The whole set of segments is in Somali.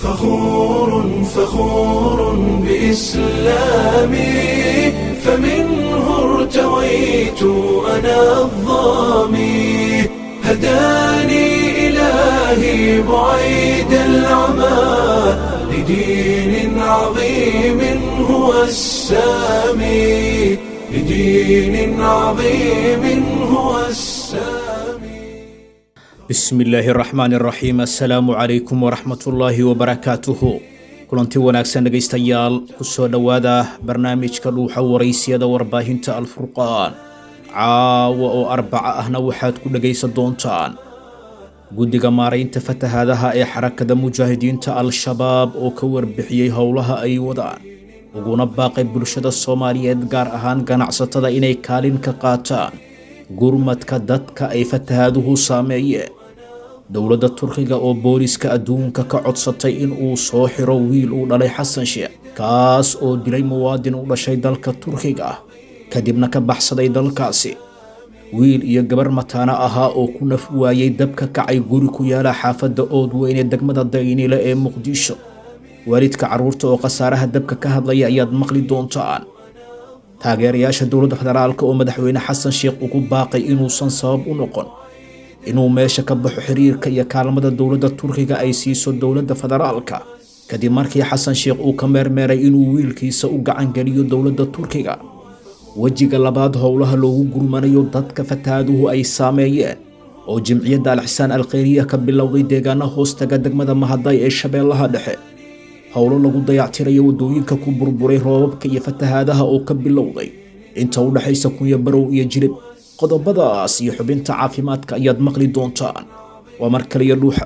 فخور فخور بإسلامي فمنه ارتويت أنا الظامي هداني إلهي بعيد العمى لدين عظيم هو السامي لدين عظيم هو السامي bismi illaahi araxmaan araxiim assalaamu calaykum waraxmatullaahi wabarakaatuhu kulanti wanaagsan dhegaystayaal ku soo dhowaada barnaamijka dhuuxa waraysiyada warbaahinta alfurqaan caawa oo arbaca ahna waxaad ku dhegaysan doontaan guddiga maaraynta fatahaadaha ee xarakada mujaahidiinta al-shabaab oo ka warbixiyey howlaha ay wadaan uguna baaqay bulshada soomaaliyeed gaar ahaan ganacsatada inay kaalin ka qaataan gurmadka dadka ay fatahaaduhu saameeyeen dowladda turkiga oo booliska adduunka ka codsatay in uu soo xiro wiil uu dhalay xasan sheekh kaas oo dilay muwaadin u dhashay dalka turkiga ah kadibna ka baxsaday dalkaasi wiil iyo gabar mataano ahaa oo ku naf waayey dab ka kacay guri ku yaala xaafadda oodweyn ee degmada daynile ee muqdisho waalidka carruurta oo khasaaraha dabka ka hadlaya ayaad maqli doontaan taageerayaasha dowladda federaalka oo madaxweyne xasan sheekh ugu baaqay inuusan sabab u noqon inuu meesha ka baxo xiriirka iyo kaalmada dowladda turkiga ay siiso dowladda federaalka kadib markii xasan sheekh uu ka meermeeray inuu wiilkiisa u gacangeliyo dowladda turkiga wejiga labaad howlaha loogu gurmanayo dadka fatahaaduhu ay saameeyeen oo jimciyadda alxisaan alkhayriya ka bilowday deegaana hoostaga degmada mahaday ee shabeellaha dhexe howlo lagu dayactirayo waddooyinka ku burburay roobabka iyo fatahaadaha oo ka bilowday inta u dhexaysa kunya barow iyo jirib qodobadaas iyo xubinta caafimaadka ayaad maqli doontaan waa mar kaliya dhuuxa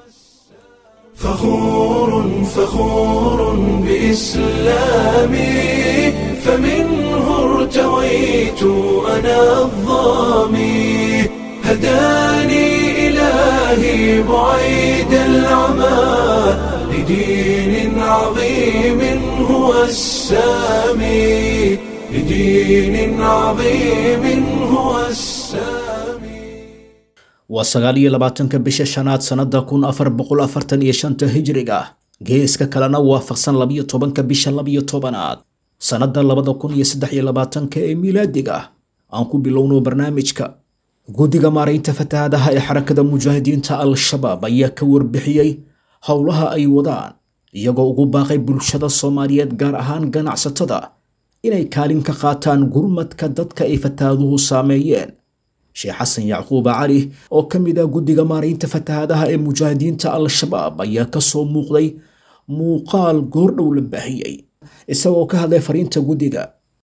فخور فخور بإسلامي فمنه ارتويت أنا الظامي هداني إلهي بعيد العمى لدين عظيم هو السامي لدين عظيم هو السامي waa sagaal iyo labaatanka bisha shanaad sannada kun afar boqol afartan iyo shanta hijriga ah geeska kalena waafaqsan labiyo tobanka bisha labiyo tobanaad sannada labada kun iyo saddex iyo labaatanka ee miilaadiga ah aan ku bilowno barnaamijka guddiga maaraynta fatahaadaha ee xarakada mujaahidiinta al-shabaab ayaa ka warbixiyey howlaha ay wadaan iyagoo ugu baaqay bulshada soomaaliyeed gaar ahaan ganacsatada inay kaalin ka qaataan gurmadka dadka ay fatahaaduhu saameeyeen sheekh xasan yacquuba cali oo ka mid ah guddiga maaraynta fatahaadaha ee mujaahidiinta al-shabaab ayaa ka soo muuqday muuqaal goordhow la baahiyey isagoo ka hadlay fariinta guddiga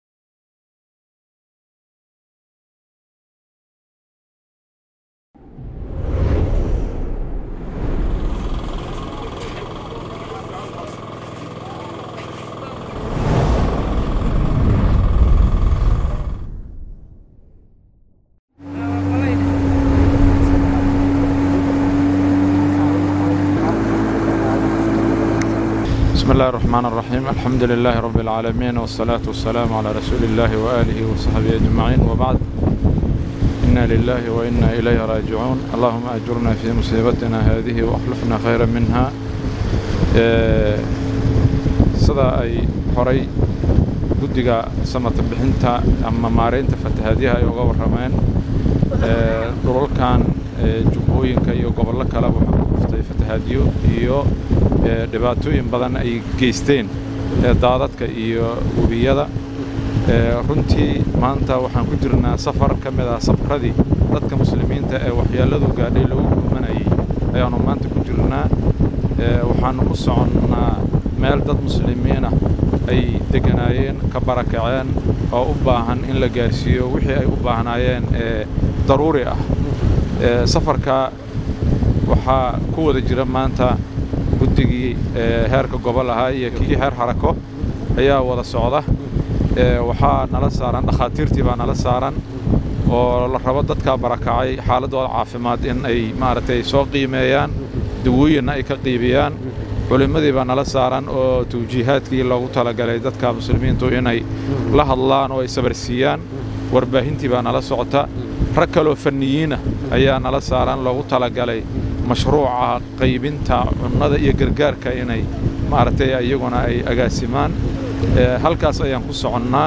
بسم الله الرحمن الرحيم الحمد لله رب العالمين والصلاة والسلام على رسول الله وآله وصحبه أجمعين وبعد إنا لله وإنا إليه راجعون اللهم أجرنا في مصيبتنا هذه وأخلفنا خيرا منها sida ay horay guddiga samata bixinta ama maaraynta fatahaadyaha ay uga warrameen dhulalkan jubbooyinka iyo gobollo kaleba waxaa ku dhuftay fatahaadyo iyo dhibaatooyin badan ay geysteen daadadka iyo webiyada runtii maanta waxaan ku jirnaa safar ka mid ah safaradii dadka muslimiinta ee waxyeelladu gaadhay lagu gurmanayay ayaannu maanta ku jirnaa waxaannu ku soconnaa meel dad muslimiinah ay degganaayeen ka barakaceen oo u baahan in la gaarsiiyo wixii ay u baahnaayeen ee daruuri ah safarka waxaa ku wada jira maanta guddigii heerka gobol ahaa iyo kii heer xarako ayaa wada socda waxaa nala saaran dhakhaatiirtii baa nala saaran oo la rabo dadkaa barakacay xaaladooda caafimaad in ay maaragtay soo qiimeeyaan dawooyinna ay ka qiibiyaan culimmadii baa nala saaran oo tawjiihaadkii loogu talagalay dadka muslimiintu inay la hadlaan oo ay sabarsiiyaan warbaahintii baa nala socota rag kaloo fanniyiinah ayaa nala saaran loogu talagalay mashruuca qaybinta cunnada iyo gargaarka inay maaragtay iyaguna ay agaasimaan halkaas ayaan ku soconnaa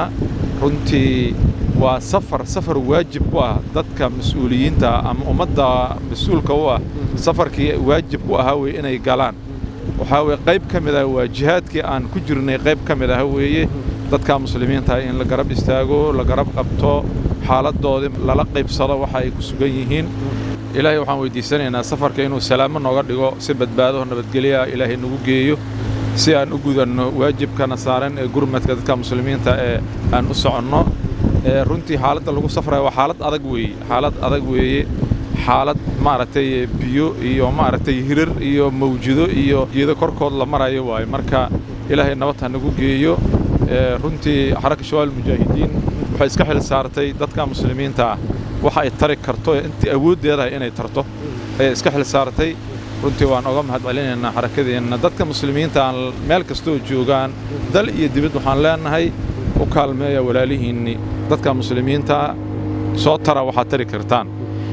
runtii waa safar safar waajib ku ah dadka mas-uuliyiinta ama ummadda mas-uulka u ah safarkii waajib ku ahaa weye inay galaan waxaa weye qayb ka mid ah waa jihaadkii aan ku jirnay qayb ka mid ah weeye dadka muslimiinta in la garab istaago la garab qabto xaaladdoodii lala qaybsado waxa ay ku sugan yihiin ilaahay waxaan weyddiisanaynaa safarka inuu salaamo nooga dhigo si badbaado nabadgelya ilaahay nagu geeyo si aan u gudanno waajibkana saaran ee gurmadka dadka muslimiinta ee aan u soconno runtii xaaladda lagu safraya waa xaalad adag weeye xaalad adag weeye xaalad maaragtay biyo iyo maaragtay hirar iyo mawjido iyo geedo korkood la marayo waaye marka ilaahay nabad ha nagu geeyo runtii xaraka shabaab mujaahidiin waxay iska xil saartay dadka muslimiinta ah waxa ay tari karto intii awooddeedahay inay tarto ayay iska xil saartay runtii waan oga mahad celinaynaa xarakadeenna dadka muslimiinta aan meel kastoo joogaan dal iyo dibad waxaan leenahay u kaalmeeya walaalihiinni dadka muslimiinta soo tara waxaad tari kartaan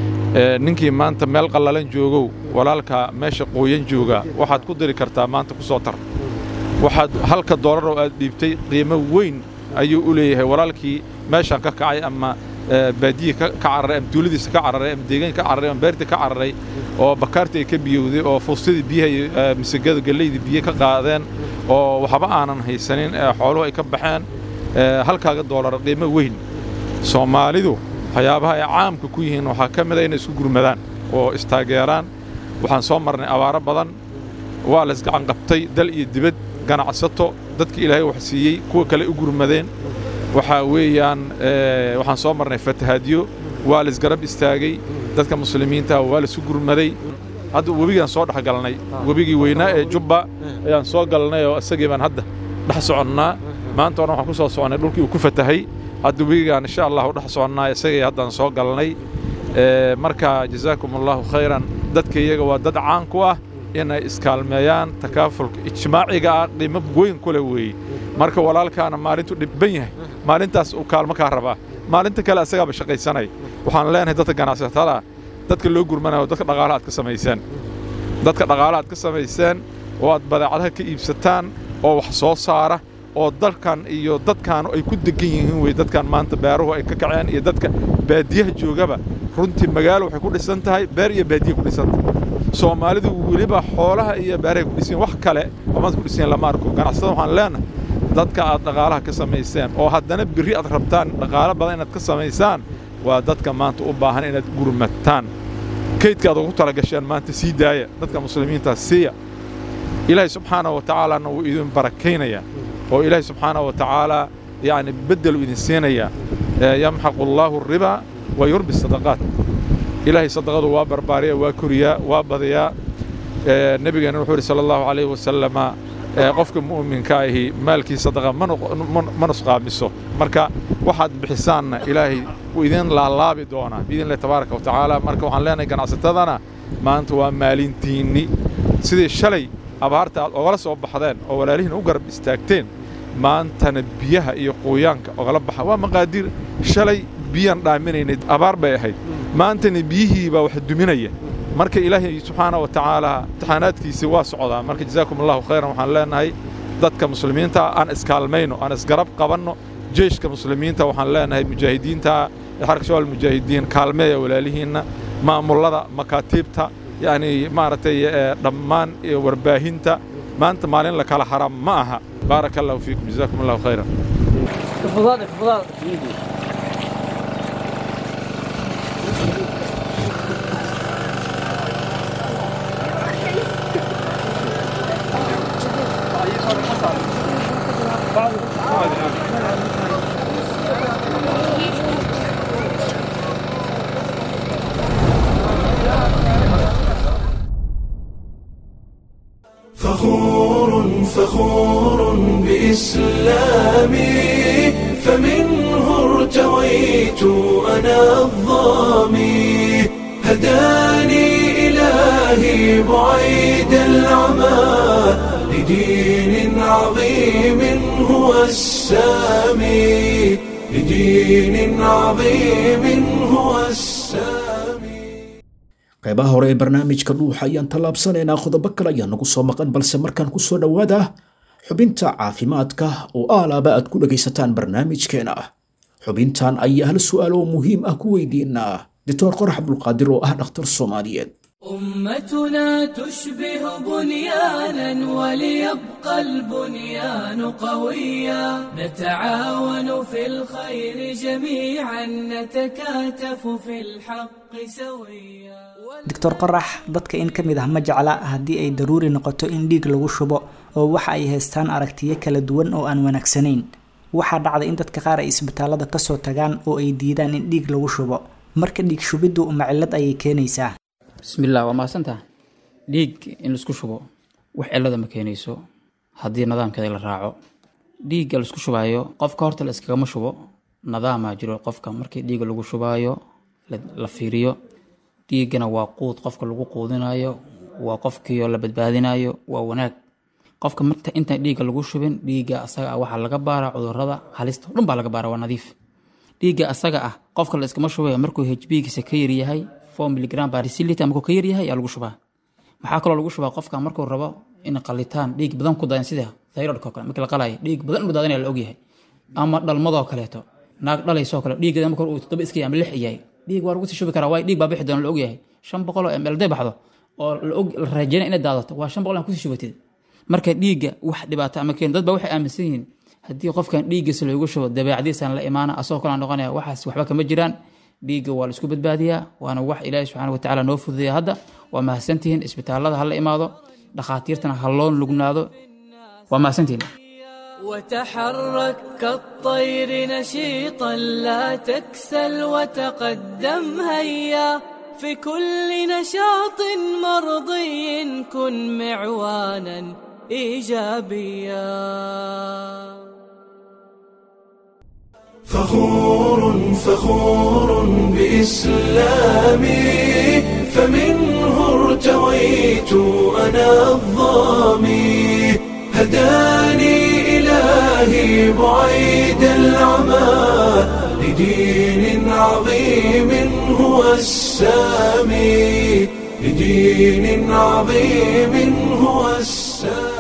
ninkii maanta meel qallalan joogow walaalka meesha qooyan jooga waxaad ku diri kartaa maanta ku soo tar waxaad halka doolaroo aad dhiibtay qiimo weyn ayuu u leeyahay walaalkii meeshaan ka kacay ama baadiyi ka cararay ama tuuladiisa ka cararay ama deegaanka ka cararay ama beertii ka cararay oo bakaartii ay ka biyowday oo fuustadii biyaha misagada gallaydii biyo ka qaadeen oo waxba aanan haysanin ee xooluhu ay ka baxeen halkaaga doolar qiimo weyn soomaalidu waxyaabaha ay caamka ku yihiin waxaa ka mid a inay isku gurmadaan oo istaageeraan waxaan soo marnay abaaro badan waa la isgacan qabtay dal iyo dibad ganacsato dadka ilaahay wax siiyey kuwa kale u gurmadeen waxaa weeyaan waxaan soo marnay fatahaadyo waa la isgarab istaagay dadka muslimiinta waa la isu gurmaday hadda webigaan soo dhex galnay webigii weynaa ee jubba ayaan soo galnay oo isagii baan hadda dhex soconnaa maanta o dhan waxaan ku soo soconnay dhulkii uu ku fatahay hadda webigaan insha allah u dhex soconnaa isagii haddaan soo galnay marka jazaakum allahu khayran dadka iyaga waa dad caan ku ah inay iskaalmeeyaan takaafulka ijmaaciga ah qiimo weyn ku leh weeye marka walaalkaana maalintu dhibban yahay maalintaas uu kaalmo kaa rabaa maalinta kale asagaaba shaqaysanay waxaan leenahay dadka ganacsatada dadka loo gurmanayo dadka dhaqaalaha aad ka samayseen dadka dhaqaalaha aad ka samayseen oo aad badeecadaha ka iibsataan oo wax soo saara oo dalkan iyo dadkaanu ay ku degan yihiin wey dadkan maanta beeruhu ay ka kaceen iyo dadka baadiyaha joogaba runtii magaalo waxay ku dhisan tahay beer iyo baadiya ku dhisan tahay soomaalidu weliba xoolaha iyo beerahay ku dhisan wax kale oo maanta ku dhisan lama arko ganacsatada waxaan leenahay dadka aad dhaqaalaha ka samayseen oo haddana birri aad rabtaan dhaqaalo badan inaad ka samaysaan waa dadka maanta u baahan inaad gurmataan kaydka aad ugu talagasheen maanta sii daaya dadka muslimiinta siiya ilaahay subxaanahu wa tacaalana wuu idin barakaynayaa oo ilaahay subxaanahu wa tacaalaa yacni beddelu idin siinayaa yamxaqu allaahu arriba wa yurbi sadaqaat ilaahay sadaqadu waa barbaariya waa koriyaa waa badiyaa nebigeenna wuxuu yidhi sala allahu calayhi wasalama qofka mu'minka ahi maalkii sadaqa ma nusqaamiso marka waxaad bixisaanna ilaahay wuu idin laalaabi doonaa biidnillahi tabaaraka wa tacaala marka waxaan leenahay ganacsatadana maanta waa maalintiinni sidii shalay abaarta aad ogala soo baxdeen oo walaalihiin u garab istaagteen maantana biyaha iyo quuyaanka ogala baxa waa maqaadiir shalay biyaan dhaaminaynay abaar bay ahayd maantana biyihii baa wax duminaya marka ilaahay subxaana wa tacaala imtixaanaadkiisii waa socdaa marka jazaakum allahu khayran waxaan leenahay dadka muslimiinta aan iskaalmayno aan isgarab qabanno jeyshka muslimiinta waxaan leenahay mujaahidiinta xarka shabaal mujaahidiin kaalmeeya walaalihiinna maamullada makaatiibta yacni maaragtay dhammaan warbaahinta maanta maalin la kala haram ma aha baaraka allahu fiikum jazaakum allahu khayran فخور فخور بإسلامي فمنه ارتويت أنا الظامي هداني إلهي بعيد العمى لدين عظيم هو السامي لدين عظيم هو السامي qaybaha hore ee barnaamijka dhuuxa ayaan tallaabsanaynaa qodobo kale ayaa nagu soo maqan balse markaan ku soo dhowaada xubinta caafimaadka oo aalaaba aad ku dhegaysataan barnaamijkeena xubintan ayaa hal su'aal oo muhiim ah ku weydiinaa doctor qorax abdulqaadir oo ah dhakhtar soomaaliyeed أمتنا تشبه بنيانا وليبقى البنيان قويا نتعاون في الخير جميعا نتكاتف في الحق سويا doctor qorax dadka in ka mid ah ma jecla haddii ay daruuri noqoto in dhiig lagu shubo oo waxa ay haystaan aragtiyo kala duwan oo aan wanaagsanayn waxaa dhacda in dadka qaar ay isbitaalada kasoo tagaan oo ay diidaan in dhiig lagu shubo marka dhiig shubiddu uma cillad ayay keenaysaa bismillaah waa mahadsantaha dhiig in laisku shubo wax cillada ma keenayso haddii nidaamkeeda la raaco dhiigga laisku shubaayo qofka horta la iskagama shubo nadaamaa jiro qofka markii dhiigga lagu shubaayo la fiiriyo dhiiggana waa quud qofka lagu quudinayo waa qofkiio la badbaadinayo waa wanaag qofka marta intaan dhiigga lagu shubin dhiigga asaga ah waxaa laga baaraa cudurada halista o dhan baa laga baara waa nadiif dhiigga asaga ah qofka la iskama shubaya markuu hbgiisa ka yaryahay four miligram barisilita markuu ka yaryahay ayaa lagu shubaa maxaa kaloo lagu shubaa qofka markuu rabo in qalitaan dhiig badan ku daadan sida thyroidka oo kale markii la qalaayo dhiig badan inuu daadanaya la ogyahay ama dhalmadoo kaleeto naag dhalaysoo kale dhiiggeeda marka uu toddoba iska yahay ama lix yahay dhiig waa lagu sii shubi karaa waayo dhiig baa bixi doona la ogyahay shan boqol oo ml day baxdo oo la raajeyna inay daadato waa shan boqol aan kusii shubatid marka dhiigga wax dhibaato ama keen dad baa waxay aaminsan yihiin haddii qofkan dhiiggiisa loogu shubo dabeecadiisaan la imaana asagoo kale aan noqonaya waxaas waxba kama jiraan dhiigga waa la isku badbaadiyaa waana wax ilaahi subxaana watacaala noo fududeeya hadda waa mahadsantihiin isbitaalada ha la imaado dhakhaatiirtana ha loo lugnaado waa mahadsantihiin وتحرك كالطير نشيطا لا تكسل وتقدم هيا في كل نشاط مرضي كن معوانا ايجابيا فخور فخور بإسلامي فمنه ارتويت أنا الظامي هداني إلهي بعيد العمى لدين عظيم هو السامي لدين عظيم هو السامي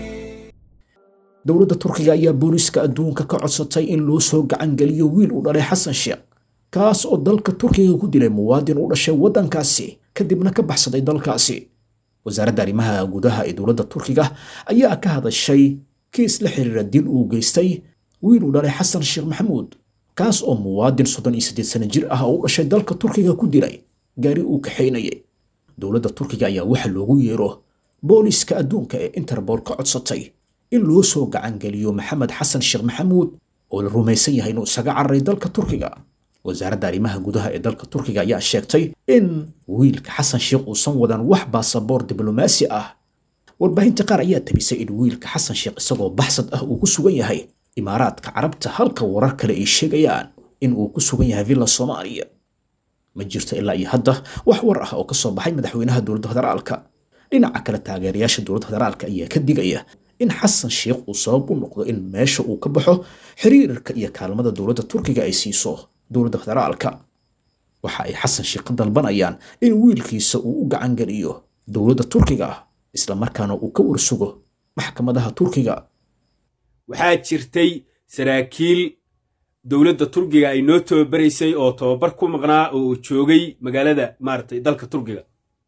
dowladda turkiga ayaa booliiska adduunka ka codsatay in loo soo gacan geliyo wiil u dhalay xasan sheekh kaas oo dalka turkiga ku dilay muwaadin u dhashay waddankaasi kadibna ka baxsaday dalkaasi wasaaradda arrimaha gudaha ee dowladda turkiga ayaa ka hadashay kiis la xiriira dil uu geystay wiil u dhalay xasan sheekh maxamuud kaas oo muwaadin soddon iyo siddeed sano jir ah oo u dhashay dalka turkiga ku dilay gaari uu kaxaynayay dowladda turkiga ayaa waxa loogu yeero booliiska adduunka ee interbool ka codsatay in loo soo gacangeliyo maxamed xasan sheekh maxamuud oo la rumaysan yahay inuu isaga cararay dalka turkiga wasaaradda arrimaha gudaha ee dalka turkiga ayaa sheegtay in wiilka xasan sheekh uusan wadan wax baasaboor diblomaasi ah warbaahinta qaar ayaa tabisay in wiilka xasan sheekh isagoo baxsad ah uu ku sugan yahay imaaraadka carabta halka warar kale ay sheegayaan in uu ku sugan yahay villa soomaaliya ma jirto ilaa iyo hadda wax war ah oo ka soo baxay madaxweynaha dowladda federaalka dhinaca kale taageerayaasha dowladda federaalka ayaa ka digaya in xasan sheekh uu sabab u noqdo in meesha uu ka baxo xiriirka iyo kaalmada dowladda turkiga ay siiso dowladda federaalka waxa ay xasan sheekh ka dalbanayaan in wiilkiisa uu u gacan geliyo dowladda turkiga islamarkaana uu ka warsugo maxkamadaha turkiga waxaa jirtay saraakiil dowladda turkiga ay noo tababaraysay oo tababar ku maqnaa oo uu joogay magaalada maaragtay dalka turkiga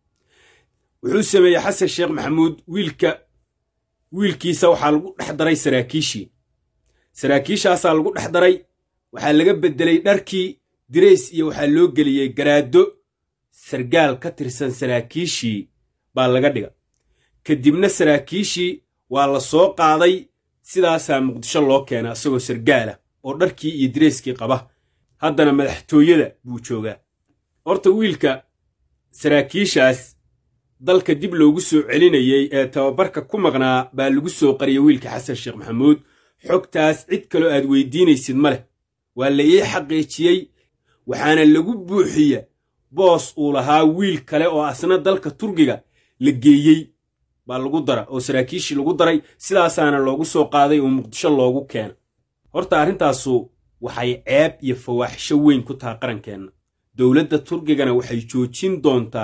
wuxuu sameeyey xasan sheekh maxamuud wiilka wiilkiisa waxaa lagu dhex daray saraakiishii saraakiishaasaa lagu dhex daray waxaa laga beddelay dharkii dirays iyo waxaa loo geliyey garaaddo sargaal ka tirsan saraakiishii baa laga dhiga kadibna saraakiishii waa la soo qaaday sidaasaa muqdisho loo keena isagoo sargaala oo dharkii iyo dirayskii qaba haddana madaxtooyada buu joogaa horta wiilka saraakiishaas dalka dib loogu soo celinayey ee tababarka ku maqnaa baa lagu soo qariyey wiilka xasan sheekh maxamuud xogtaas cid kaloo aad weydiinaysid ma leh waa la ii xaqiijiyey waxaana lagu buuxiya boos uu lahaa wiil kale oo asna dalka turkiga la geeyey baa lagu dara oo saraakiishii lagu daray sidaasaana loogu soo qaaday oo muqdisho loogu keena horta arrintaasu waxay ceeb iyo fawaaxisho weyn ku taha qarankeenna dowladda turkigana waxay joojin doontaa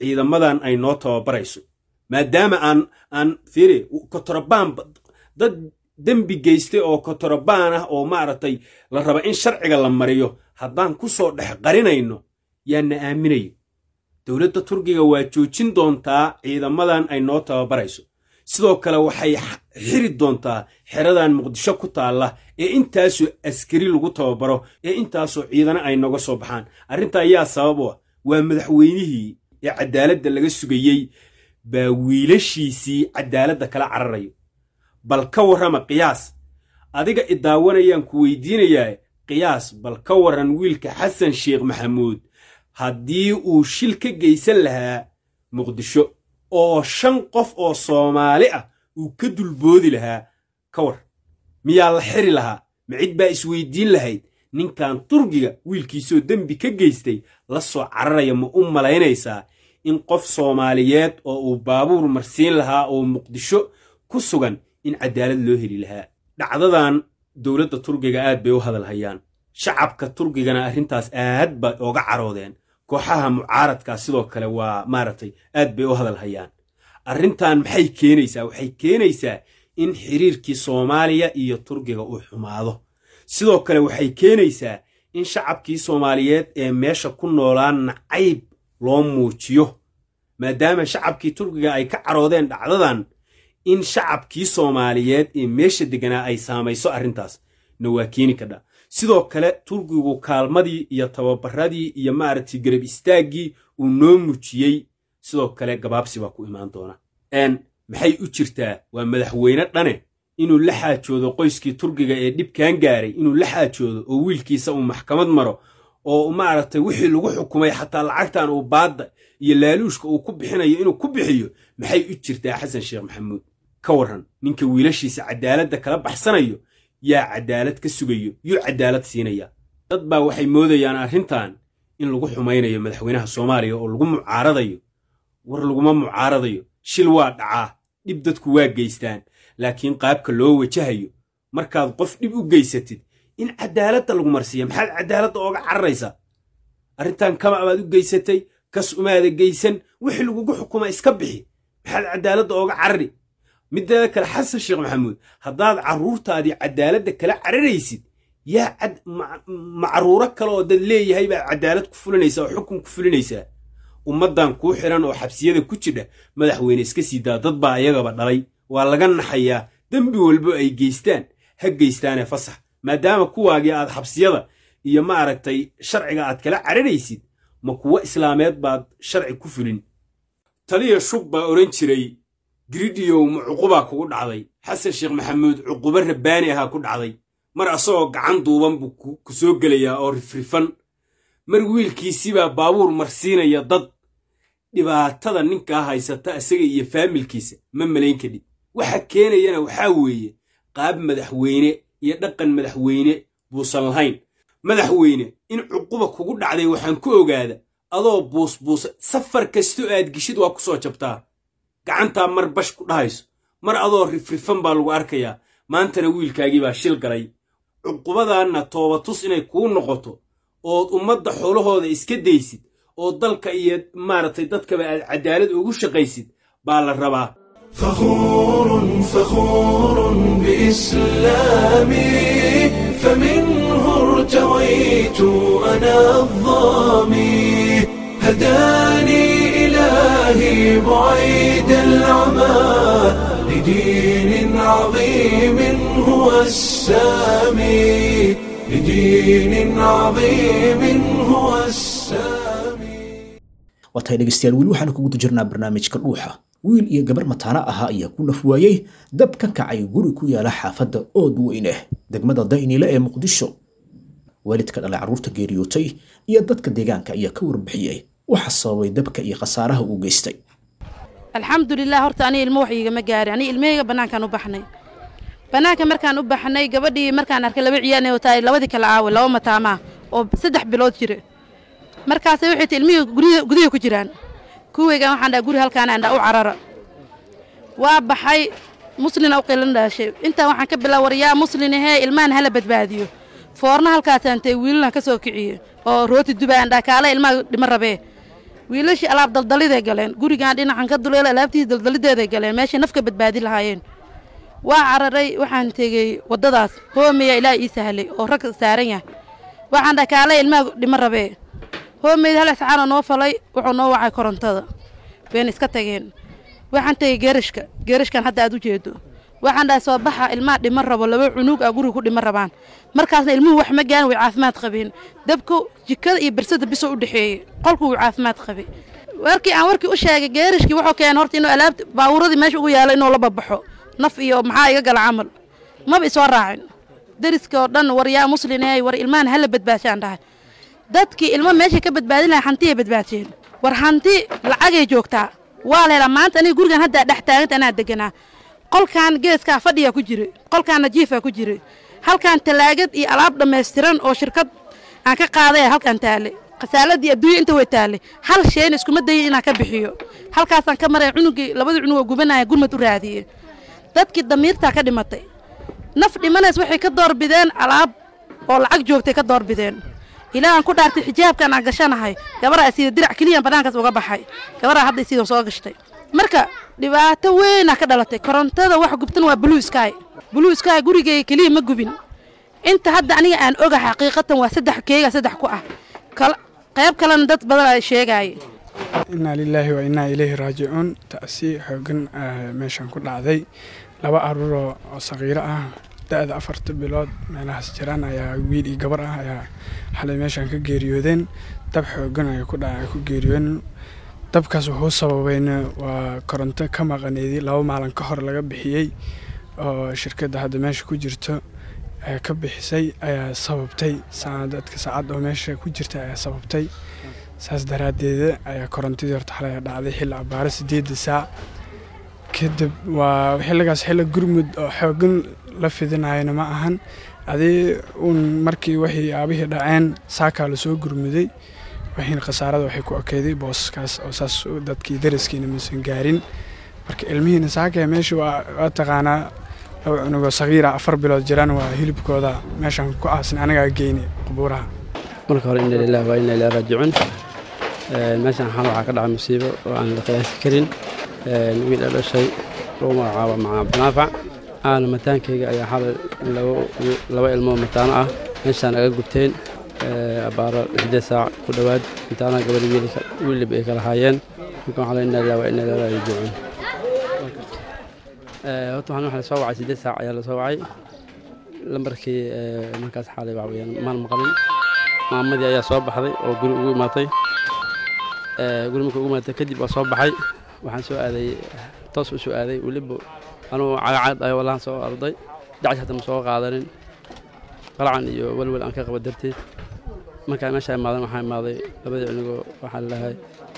ciidamadan ay noo tababarayso maadaama aan aan fiiri kotorobaan dad dembi geystay oo kotorobaan ah oo maaragtay la raba in sharciga la mariyo haddaan ku soo dhex qarinayno yaana aaminayo dowladda turkiga waa joojin doontaa ciidamadan ay noo tababarayso sidoo kale waxay xiri doontaa xeradan muqdisho ku taalla ee intaasoo askari lagu tababaro ee intaasoo ciidana ay noga soo baxaan arrinta ayaa sabab u ah waa madaxweynihii ee cadaaladda laga sugayey baa wiilashiisii cadaaladda kala cararayo bal ka warrama qiyaas adiga idaawanayaan ku weydiinayaa qiyaas bal ka warran wiilka xasan sheekh maxamuud haddii uu shil ka geysan lahaa muqdisho oo shan qof oo soomaali ah uu ka dulboodi lahaa ka war miyaa la xiri lahaa ma cid baa isweydiin lahayd ninkan turkiga wiilkiisoo dembi ka geystay la soo cararaya ma u malaynaysaa in qof soomaaliyeed oo uu baabuur marsiin lahaa oo muqdisho ku sugan in cadaalad loo heli lahaa dhacdadan dowladda turkiga aad bay u hadalhayaan shacabka turkigana arrintaas aad bay ooga caroodeen kooxaha mucaaradkaa sidoo kale waa maaragtay aad bay u hadalhayaan arrintan maxay keenaysaa waxay keenaysaa in xiriirkii soomaaliya iyo turkiga uu xumaado sidoo kale waxay keenaysaa in shacabkii soomaaliyeed ee meesha ku noolaan nacayb loo muujiyo maadaama shacabkii turkiga ay ka caroodeen dhacdadan in shacabkii soomaaliyeed ee meesha deganaa ay saamayso arrintaas na waa keeni kadha sidoo kale turkigu kaalmadii iyo tababaradii iyo maaragtay garab istaaggii uu noo muujiyey sidoo kale gabaabsi baa ku imaan doona n maxay u jirtaa waa madaxweyne dhane inuu la xaajoodo qoyskii turkiga ee dhibkan gaaray inuu la xaajoodo oo wiilkiisa uu maxkamad maro oo maaragtay wixii lagu xukumay xataa lacagtan uu baadda iyo laaluushka uu ku bixinayo inuu ku bixiyo maxay u jirtaa xasan sheekh maxamuud ka warran ninka wiilashiisa cadaaladda kala baxsanayo yaa cadaalad ka sugayo yuu cadaalad siinaya dad baa waxay moodayaan arrintan in lagu xumaynayo madaxweynaha soomaaliya oo lagu mucaaradayo war laguma mucaaradayo shil waa dhacaa dhib dadku waa geystaan laakiin qaabka loo wajahayo markaad qof dhib u geysatid in cadaaladda lagu marsiiya maxaad cadaaladda ooga cararaysaa arrintan kama baad u geysatay kas umaada geysan wixii lagugu xukuma iska bixi maxaad cadaaladda ooga carari mideeda kale xasan sheekh maxamuud haddaad carruurtaadii cadaaladda kala cararaysid yaa macruuro kale oo dad leeyahay baad cadaalad ku fulinaysaa oo xukun ku fulinaysaa ummaddan kuu xiran oo xabsiyada ku jidha madaxweyne iska sii daa dad baa ayagaba dhalay waa laga naxayaa dembi walbo ay geystaan ha geystaanee fasax maadaama kuwaagii aad xabsiyada iyo maaragtay sharciga aad kala cararaysid ma kuwo islaameed baad sharci ku fulin taliya shub baa odhan jiray giridiyow ma cuqubaa kugu dhacday xasan sheekh maxamuud cuqubo rabbaani ahaa ku dhacday mar asagoo gacan duuban buu ku soo gelayaa oo rifrifan mar wiilkiisibaa baabuur marsiinaya dad dhibaatada ninkaa haysata isaga iyo faamilkiisa ma malayn kadhib waxa keenayana waxaa weeye qaab madaxweyne iyo dhaqan madaxweyne buusan lahayn madaxweyne in cuquba kugu dhacday waxaan ku ogaada adoo buusbuusa safar kastoo aad gishid waa ku soo jabtaa gacantaa mar bash ku dhahayso mar adoo rifrifan baa lagu arkayaa maantana wiilkaagii baa shil galay cuqubadaanna toobatus inay kuu noqoto ood ummadda xoolahooda iska daysid oo dalka iyo maaragtay dadkaba aad cadaalad ugu shaqaysid baa la rabaa فخور فخور بإسلامي فمنه ارتويت أنا الظامي هداني إلهي بعيد العمى لدين عظيم هو السامي لدين عظيم هو السامي waatahay dhegeystayaal weli waxaanu kuguda jirnaa barnaamijka dhuuxa wiil iyo gabar mataano ahaa ayaa ku naf waayey dab ka kacay guri ku yaala xaafadda ood weyneh degmada daynile ee muqdisho waalidka dhalay carruurta geeriyootay iyo dadka deegaanka ayaa ka warbixiyey waxa sababay dabka iyo khasaaraha uu geystay alxamdulilah horta aniga ilmo wax iigama gaari aniga ilmahayga bannaankaan u baxnay bannaanka markaan u baxnay gabadhii markaan arkay laba ciyaanay wataa labadii kala aawe laba mataamaa oo saddex bilood jira markaasay waxay ti ilmihii gurya gudaha ku jiraan kuweygan waxaan dhaha guri halkaan aan dhaha u carara waa baxay muslina u qilan dhaashay intaan waxaan ka bilaa war yaa muslin ahee ilmahan hala badbaadiyo foorna halkaasaan tay wiilalan ka soo kiciye oo rooti dubaan dhaha kaala ilmaha dhima rabee wiilashii alaab daldaliday galeen gurigaan dhinacan ka duleela alaabtiisi daldalideeday galeen meeshay nafka badbaadi lahaayeen waa cararay waxaan tegey waddadaas hoomeya ilaa ii sahlay oo rag saaran yahay waxaan dhaha kaale ilmaha dhimo rabee hoomeyd hal iscaanoo noo falay wuxuu noo wacay korontada wayna iska tageen waxaan tegey geerashka geerashkan hadda aad u jeedo waxaan dhahay soo baxa ilmaha dhimo rabo laba cunug a guriga ku dhimo rabaan markaasna ilmuhu wax ma gaarin way caafimaad qabeen dabku jikada iyo bersada bisoo u dhexeeyey qolku wuu caafimaad qabay warkii aan warkii u sheegay geerashkii wuxuu keenay horta inuu alaabta baabuuradii meesha ugu yaalo inuu la babaxo naf iyo maxaa iga gala camal maba isoo raacin deriska oo dhan war yaa muslineey war ilmahan hala badbaashaan dhahay dadkii ilmo meeshay ka badbaadin lahay hantiyay badbaadiyeen war hanti lacagay joogtaa waa la helaa maanta aniga gurigan haddaa dhex taaganta anaa deganaa qolkan geeskaa fadhiyaa ku jiray qolkaanna jiifaa ku jiray halkan talaagad iyo alaab dhammaystiran oo shirkad aan ka qaadaya halkan taale khasaaladii adduunya inta way taale hal shayna iskuma dayin inaan ka bixiyo halkaasaan ka maraya cunugii labadii cunug oo gubanaya gurmad u raadiye dadkii damiirtaa ka dhimatay naf dhimanays waxay ka doorbideen alaab oo lacag joogtay ka doorbideen ilaa aan ku dhaartay xijaabkan aan gashanahay gabaraa sida dirac keliyaan bannaankaas uga baxay gabaraa hadda sidan soo gashtay marka dhibaato weynaa ka dhalatay korontada wax gubtan waa blue sky blue sky gurigeyga keliya ma gubin inta hadda aniga aan oga xaqiiqatan waa saddex keega saddex ku ah qayb kalena dad badan ay sheegaaye innaa lilaahi wa innaa ilayhi raajicuun ta'si xoogan meeshan ku dhacday laba aruuroo oo saqiiro ah da-da afarta bilood meelahaas jiraan ayaa wiil iyo gabar ah ayaa xalay meeshan ka geeriyoodeen dab xoogan ay ku dhaca ku geeriyoodeen dabkaas wuxuu sababayna waa koronto ka maqaneedii laba maalin ka hor laga bixiyey oo shirkadda hadda meesha ku jirto ka bixisay ayaa sababtay dadka saacad oo meesha ku jirta ayaa sababtay saas daraaddeeda ayaa korontadii horta xalay dhacday xilli abaaro sideedda saac kadib waa xilligaas xilli gurmud oo xoogan la fidinayana ma ahan adii uun markii waxay aabihii dhaceen saakaa lasoo gurmuday waxiina khasaarada waxay ku ekeyday booskaas oo saas dadkii daraskiina maysan gaarin marka ilmihiina saakaya meesha waa taqaanaa laba cunugoo sagiira afar bilood jiraan waa hilibkooda meeshaan ku aasin anagaa geyni qubuuraha marka hore inna lillahi waa inna ilaahi raajicuun meeshaan xal waxaa ka dhacay musiibo oo aan la qiyaasi karin wiil a dhashay lagu magacaabo macaa abdinaafac aana mataankayga ayaa xalay laba ilmoo mataano ah meeshaan aga gubteen abaaro lixdeed saac ku dhowaad mataanaha gabadhi wiilib ay kala haayeen marka waxaa la inna lillahi waa inna ilaahi raajicuun horta waxaan waxa lasoo wacay siddeed saac ayaa lasoo wacay lambarkii markaas xaalay waxa weeyaan maan maqlin maamadii ayaa soo baxday oo guri ugu imaatay guri markii ugu imaatay kadib waa soo baxay waxaan soo aaday toos u soo aaday weliba anugu cagacad ayaa wallahan soo arday dacash hata ma soo qaadanin qalacan iyo welwel aan ka qaba darteed markaa meesha imaadan waxaa imaaday labadii cunugoo waxaa lalahay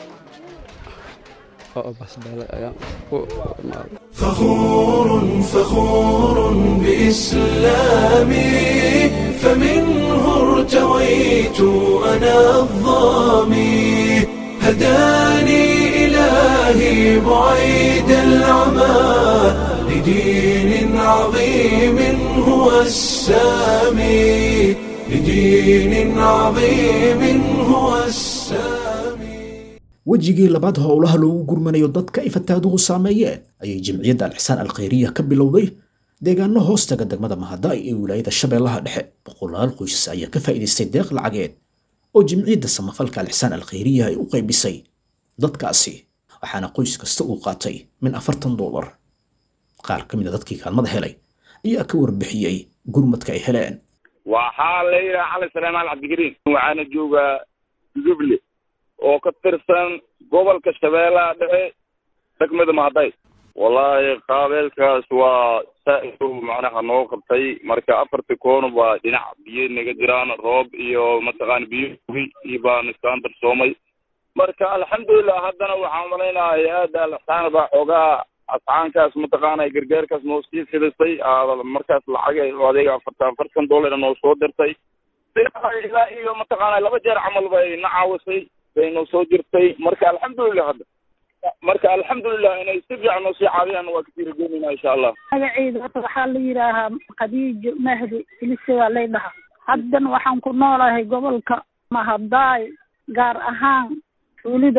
فخور فخور بإسلامي فمنه ارتويت أنا الظامي هداني إلهي بعيد العمى لدين عظيم هو السامي لدين عظيم هو السامي wejigii labaad howlaha loogu gurmanayo dadka ay fataaduhu saameeyeen ayay jimciyadda alxisaan alkhayriya ka bilowday deegaano hoostaga degmada mahadaay ee wilaayada shabeellaha dhexe boqolaal qoysas ayaa ka faa'iidaystay deeq lacageed oo jimciyadda samafalka alxisaan alkhayriya ay u qaybisay dadkaasi waxaana qoys kasta uu qaatay min afartan doolar qaar ka mid a dadkii kaalmada helay ayaa ka warbixiyey gurmadka ay heleen waxaa la yidhaha cali saleymaan cabdigariin waxaana joogaa duduble oo ka tirsan gobolka shabeellaha dhexe degmada mahaday wallaahi qaabeelkaas waa saa-idow macnaha noo qabtay marka afarti koona waa dhinac biyo naga jiraan roob iyo mataqaana biyo iyo baan iskaan darsoomay marka alxamdulilah haddana waxaan malaynaha hay-adda alxsaan baa xoogaa ascaankaas mataqaana gargaarkaas noo sii fidisay markaas lacag adeega afartan afartan dollar noo soo dirtay ilaa iyo mataqaana laba jeer camal bay na caawisay bay noo soo jirtay marka alxamdulilah hadda marka alxamdulilah inay si fiican noo sii caawiyaan waa kasii rajeynayna insha allah magaceyda horta waxaa la yidhaahaa khadiijo mahdi filise waa lay dhahaa haddan waxaan ku noolahay gobolka mahadaay gaar ahaan tuulida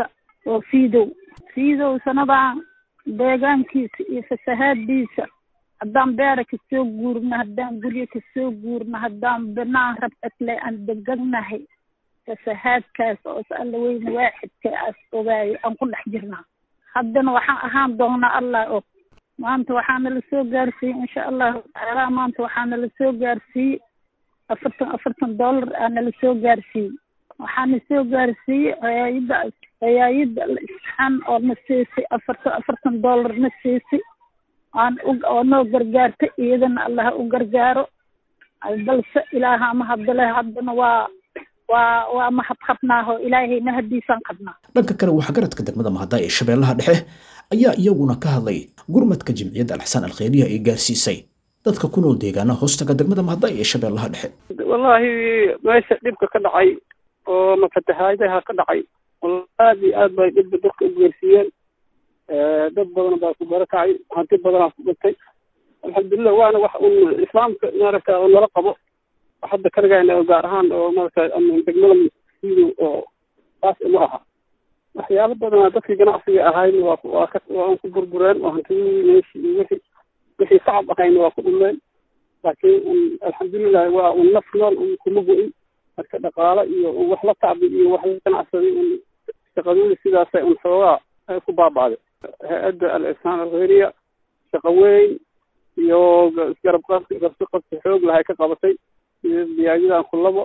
oo fiidow fiidow sanadan deegaankiisa iyo fasahaadiisa haddaan beera kasoo guurno haddaan guryo kasoo guurno haddaan banaan rabcadle aan deganahay fasahaadkaas oo is alla weyne waaxidka as ogaayo aan ku dhex jirnaa haddana waxaan ahaan doonaa allah og maanta waxaana la soo gaarsiiyey insha allahu tacaala maanta waxaana la soo gaarsiiyey afartan afartan dollar aana la soo gaarsiiyey waxaana soo gaarsiiyey hayaayadda hayaayadda isxaan oo na siisay afartan afartan dollar na siisay aan oo noo gargaartay iyadana allaha u gargaaro balse ilaaha mahadale haddana waa waa waa mahad qabnaaho ilaahayna hadiisaan qabnaa dhanka kale waxgaradka degmada mahada ee shabeellaha dhexe ayaa iyaguna ka hadlay gurmadka jimciyadda alxsaan alkhayriya ee gaarsiisay dadka ku nool deegaanaha hoostaga degmada mahada ee shabeellaha dhexe wallaahi meesha dhibka ka dhacay oo mafatahaadaha ka dhacay aad iyo aad bay dhibka dadka u geersiiyeen dad badan baa ku barakacay hanti badanaa ku dhintay alxamdulilah waana wax un islaamka maaragta oo nala qabo hadda karigayna oo gaar ahaan oo maaragta degmada siido oo taas uma aha waxyaalo badanaa dadkii ganacsiga ahayn waa waa ka waa ku burbureen oo hantidii meeshii iyo wixii wixii sacab ahayna waa ku dhumeen laakiin un alxamdulilah waa un naf nool un kuma go-in marka dhaqaalo iyo wax la tacbi iyo wax la ganacsaday un shaqadooda sidaasay un xoogaa ku baaba'day hay-adda al-ihsaan alkhayriya shaqo weyn iyo garab qabsi garsi qabsi xoog lahay ka qabatay iyo biyaayadan kulabo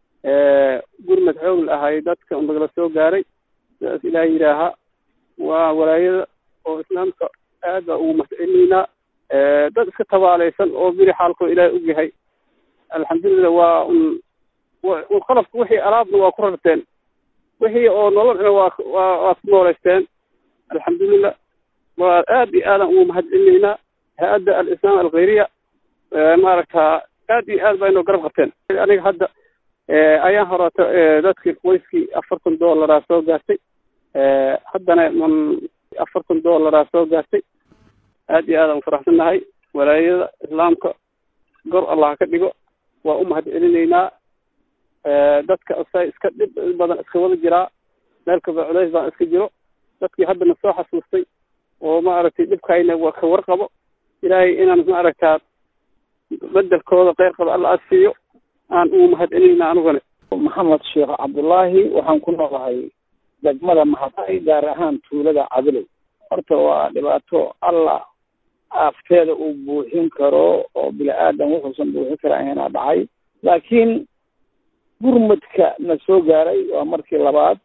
gurmad xoog lahay dadka unagala soo gaaray sidaas ilaah yidhaaha waa walaayada oo islaamka aad baa ugu mahadcelinaynaa dad iska tabaalaysan oo biri xaalkoo ilaahay og yahay alxamdulilah waa un un qalabka wixii alaabna waa ku rarteen wixii oo nololna waa waa waa ku nooleysteen alxamdulilah waa aad iyo aadan ugu mahadcelinaynaa hay-adda al-islaam alkhayriya maaragta aad iyo aad baa inoo garab qabteen aniga hadda ayaan horeeto dadkii qoyskii afartan dollaraa soo gaartay haddana man afartan dollaraa soo gaartay aad iyo aadaan ufaraxsannahay walaayada islaamka gor allah ka dhigo waa u mahad celinaynaa dadka sa iska dhib badan iska wada jiraa meel kaba culays baan iska jiro dadkii haddana soo xasuustay oo maaragtay dhibkayna waa ka warqabo ilaahay inaan maaragtaa bedelkooda kheyr qaba alla aad siiyo aan ugu mahad celinayna anugana maxamed sheekh cabdullaahi waxaan ku noolahay degmada mahaday gaar ahaan tuulada cadilow horta waa dhibaato alla aafteeda uu buuxin karo oo bini aadan wuxuusan buuxin karaana dhacay laakiin gurmadka na soo gaaray waa markii labaad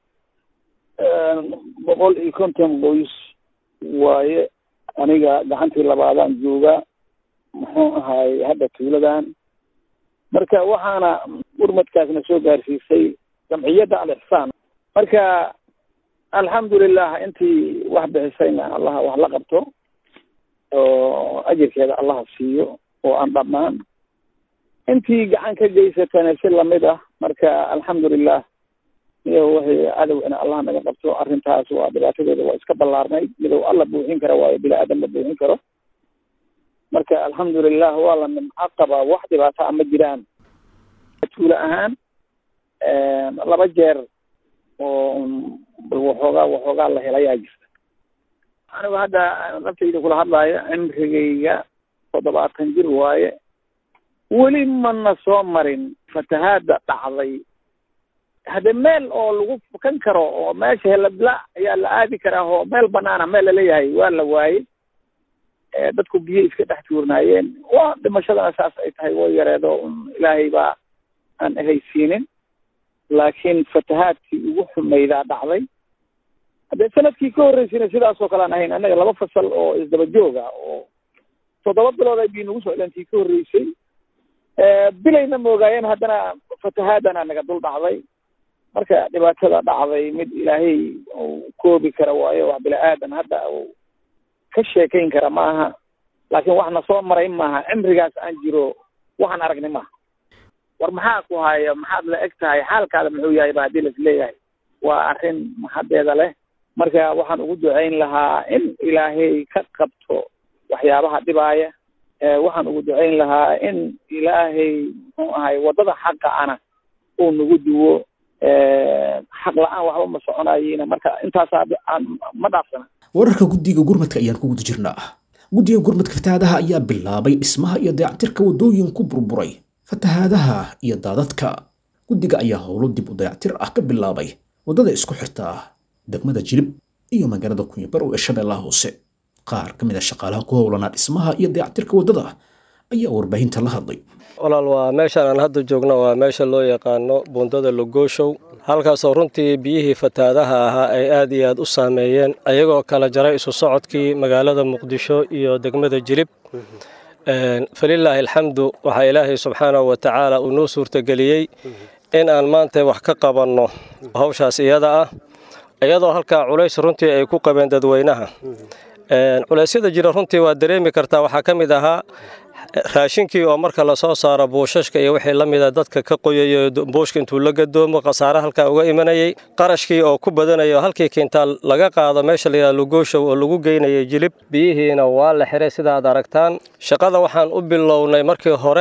boqol iyo konton qoys waaye aniga gacantii labaadaan jooga muxuu ahaay hadda tuuladan marka waxaana gurmadkaasna soo gaarsiisay jamciyadda al-ixsaan marka alxamdulilah intii wax bixisayna allaha wax la qabto oo ajirkeeda allaha siiyo oo aan dhammaan intii gacan ka geysatana si lamid ah marka alxamdulilah iyo wixii cadowina allah naga qabto arrintaas waa dhibaatadeeda waa iska ballaarnay midow alla buuxin kara waayo bini aadan la buuxin karo marka alxamdulilah waa la nimco qabaa wax dhibaato a ma jiraan tuulo ahaan laba jeer oo bal waxoogaa waxoogaa la helayaa jirta anigu hadda naftayda kula hadlaayo cimrigayga toddobaatan jir waaye weli mana soo marin fatahaada dhacday hadde meel oo lagu fukan karo oo meesha helabla ayaa la aadi karaa oo meel banaana meel laleeyahay waa la waayey dadku biyo iska dhex tuurnaayeen waa dhimashadana saas ay tahay way yareedo un ilaahay baa aan ehaysiinin laakiin fatahaadkii ugu xumeydaa dhacday haddee sanadkii ka horreysayna sidaas oo kale aan ahayn annaga laba fasal oo isdaba jooga oo toddoba bilood ay bii nagu socdeentii ka horreysay bilayna moogaayeen haddana fatahaadana naga dul dhacday marka dhibaatada dhacday mid ilaahay uu koobi kara waayo wax bila-aadan hadda uu ka sheekayn kara ma aha laakiin waxna soo maray maaha cimrigaas aan jiro waxaan aragnay maaha war maxaa ku haya maxaad la eg tahay xaalkaada muxuu yahay ba haddii las leeyahay waa arrin maxadeeda leh marka waxaan ugu ducayn lahaa in ilaahay ka qabto waxyaabaha dhibaaya waxaan ugu ducayn lahaa in ilaahay muxuu ahay waddada xaqa ana uu nagu duwo xaq la-aan waxba ma soconayiin marka intaasaa aan ma dhaafsana wararka guddiga gurmadka ayaan ku guda jirnaa guddiga gurmadka fatahaadaha ayaa bilaabay dhismaha iyo dayactirka waddooyin ku burburay fatahaadaha iyo daadadka guddiga ayaa howlo dib u dayactir ah ka bilaabay waddada isku xirta degmada jilib iyo magaalada kunyabarow ee shabeellaha hoose qaar ka mid a shaqaalaha ku howlanaa dhismaha iyo dayactirka waddada ayaa warbaahinta la hadlay walaal waa meeshaan aan hadda joogno waa meesha loo yaqaano buundada logooshow halkaasoo runtii biyihii fatahaadaha ahaa ay aad iyo aad u saameeyeen ayagoo kala jaray isu socodkii magaalada muqdisho iyo degmada jilib falilaahi alxamdu waxaa ilaahay subxaanahu wa tacaala uu noo suurtageliyey in aan maanta wax ka qabanno hawshaas iyada ah iyadoo halkaa culays runtii ay ku qabeen dadweynaha culeysyada jira runtii waa dareemi kartaa waxaa ka mid ahaa raashinkii oo marka lasoo saaro buushashka iyo wixii la mida dadka ka qoyayo buushka intuu la gadoomo khasaare halkaa uga imanayay qarashkii oo ku badanayo halkii kiintaal laga qaado meesha layidhaha lugooshow oo lagu geynayay jilib biyihiina waa la xiray sidaad aragtaan shaqada waxaan u bilownay markii hore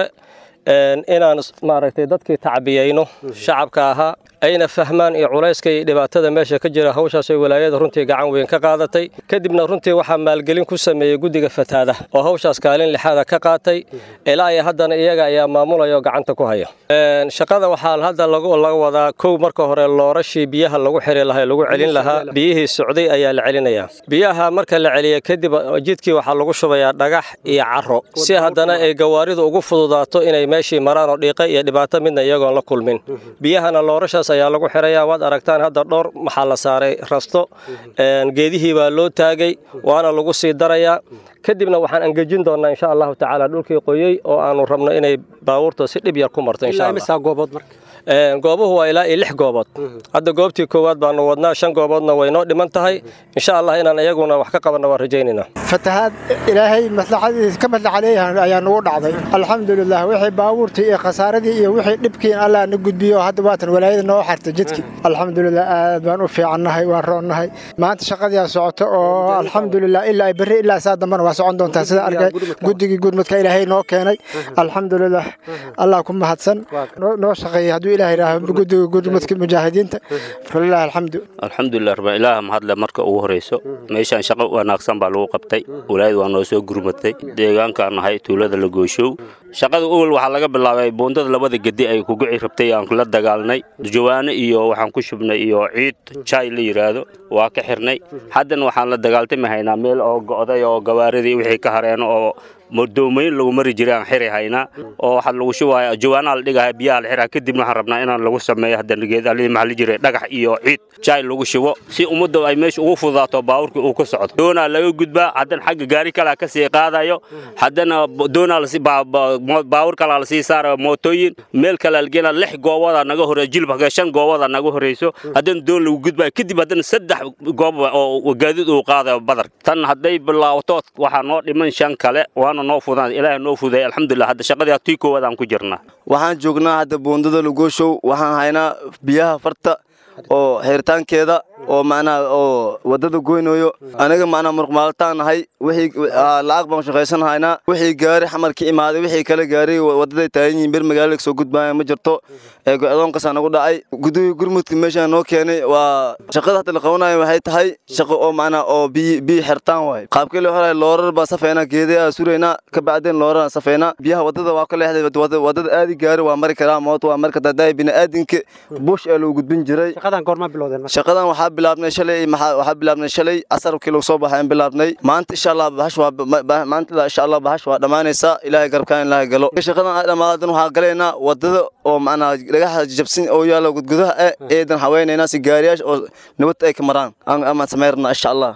inaan maaragtay dadkii tacbiyayno shacabka ahaa ayna fahmaan iyo culayska iyo dhibaatada meesha ka jira hawshaas oo walaayada runtii gacan weyn ka qaadatay kadibna runtii waxaa maalgelin ku sameeyey guddiga fataadaha oo hawshaas kaalin lixaada ka qaatay ilaa iyo haddana iyaga ayaa maamulaya oo gacanta ku haya shaqada waxaa hadda laga wadaa kow marka hore loorashii biyaha lagu xiri lahaa lagu celin lahaa biyihii socday ayaa la celinayaa biyaha marka la celiya kadib jidkii waxaa lagu shubayaa dhagax iyo caro si haddana ay gawaaridu ugu fududaato inay meeshii maraan oo dhiiqa iyo dhibaato midna iyagoon la kulmin biyahana loorashaas ayaa lagu xirayaa waad aragtaan hadda dhowr maxaa la saaray rasto geedihii baa loo taagay waana lagu sii darayaa kadibna waxaan angejin doonaa insha allahu tacaala dhulkii qoyey oo aanu rabno inay baabuurta si dhib yar ku marto insha allah goobuhu waa ilaa iyo lix goobood hadda goobtii koowaad baanu wadnaa shan gooboodna way noo dhiman tahay insha allah inaan iyaguna wax ka qabanna waan rajaynaynaa fatahaad ilaahay maslaxadiisa ka maslaxa leeyahay ayaa nagu dhacday alxamdulilah wixii baabuurtii iyo khasaaradii iyo wixii dhibkii allah na gudbiyo hadda waatan walaayada noo xartay jidkii alxamdulilah aad baan u fiicannahay waan roonnahay maanta shaqadiyaa socoto oo alxamdulilah ilaa berri ilaa saa dambana waa socon doontaa sida arkay guddigii gudmadka ilaahay noo keenay alxamdulilah allah ku mahadsan noo shaqeeyay hadduu ilaah yidhaaho guddiga gudmadka mujaahidiinta falilahi alxamdu alxamdulilah rabbi ilaah mahadle marka ugu horeyso meeshaan shaqo wanaagsan baa lagu qabtay walaayad waa noo soo gurmatay deegaankaan nahay tuulada lagooshow shaqada owel waxaa laga bilaabay buundada labada gedi ay kugici rabtay aan la dagaalnay jawaano iyo waxaan ku shubnay iyo ciid jaay la yidhaahdo waa ka xirnay haddana waxaan la dagaaltami haynaa meel oo go'day oo gawaaridii wixii ka hareeno oo doomayn lagu mari jiray aan xiri haynaa oo waxaa lagu shubaya jawaanaha la dhigaya biyaha la xiraa kadibna waxaan rabnaa inaan lagu sameeyo haddana geedalii maxaa la jiray dhagax iyo ciid jaay lagu shubo si ummadda ay meesha ugu fududaato baabuurkii uu ka socdo doonaa laga gudbaa haddana xagga gaari kalaa ka sii qaadayo haddana doonaa lasi baawur kalaa lasii saarayo mootooyin meel kalaa lageenaa lix gooboda naga horeeyo jilba shan gooboda naga horeyso haddana doon lagu gudbayo kadib haddana saddex goob oo gaadiid uu qaadayo badar tan hadday bilaawato waxaa noo dhiman shan kale waana noo fudaan ilaahay noo fuday alxamdulilah hadda shaqadii tii koowaad aan ku jirnaa waxaan joognaa hadda buundada lagooshow waxaan haynaa biyaha farta oo xiritaankeeda oo macnaha oo waddada goynayo aniga macnaha muruqmaalataan nahay wixii lacag baan shaqaysan haynaa wixii gaari xamar ka imaaday wixii kale gaari waddaday taagan yihiin bir magaalada soo gudbaaya ma jirto ee go-doonkasaa nagu dhacay gudiga gurmudka meeshaan noo keenay waa shaqada hadda la qabanayo waxay tahay shaqo oo macnaha oo biyi biyi xirtaan waay qaabkii la horay loorar baa safeynaa geedaa suraynaa ka bacdeen loorar safeynaa biyaha waddada waa ka leexday waddada aadi gaari waa mari karaa moot waa mari kartaa daai bini'aadinka bush ee lagu gudbin jiray shaqadan waxaa bilaabnay shalay waxaa bilaabnay shalay casarkii lagu soo baxay aan bilaabnay maanta insha allah bahash waa maanta insha allah bahash waa dhammaanaysaa ilaahay garabkaan ilaahay galo shaqadan ay dhammaadan waxaa galaynaa waddada oo macnaa dhagaxa jabsin oo yaala gudgudaha eh eedan haweenaynaa si gaariyaasha oo nabad ay ka maraan amaan samayrnaa insha allah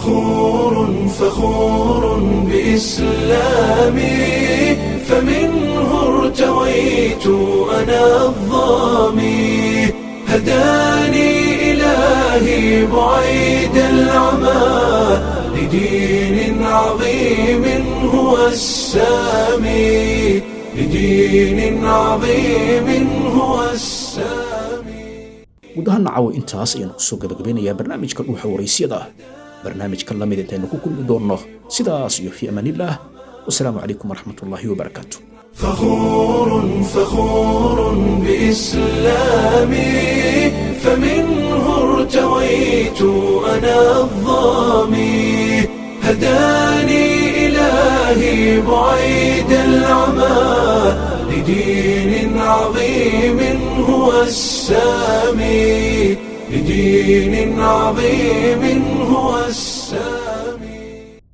فخور فخور بإسلامي فمنه ارتويت أنا الظامي هداني إلهي بعيد العمى لدين عظيم هو السامي لدين عظيم هو السامي guud ahaan nacawo intaas ayaanu kusoo gabagabeynayaa barnaamijka dhuuxa waraysyada barnaamijkan lamid intaynu ku kulmi doonno sidaas iyo fi amaanillaah wasalaamu calaykum waraxmatullaahi wabarakaatu فخور فخور بإسلامي فمنه ارتويت أنا الظامي هداني إلهي بعيد العمى لدين عظيم هو السامي لدين عظيم هو السامي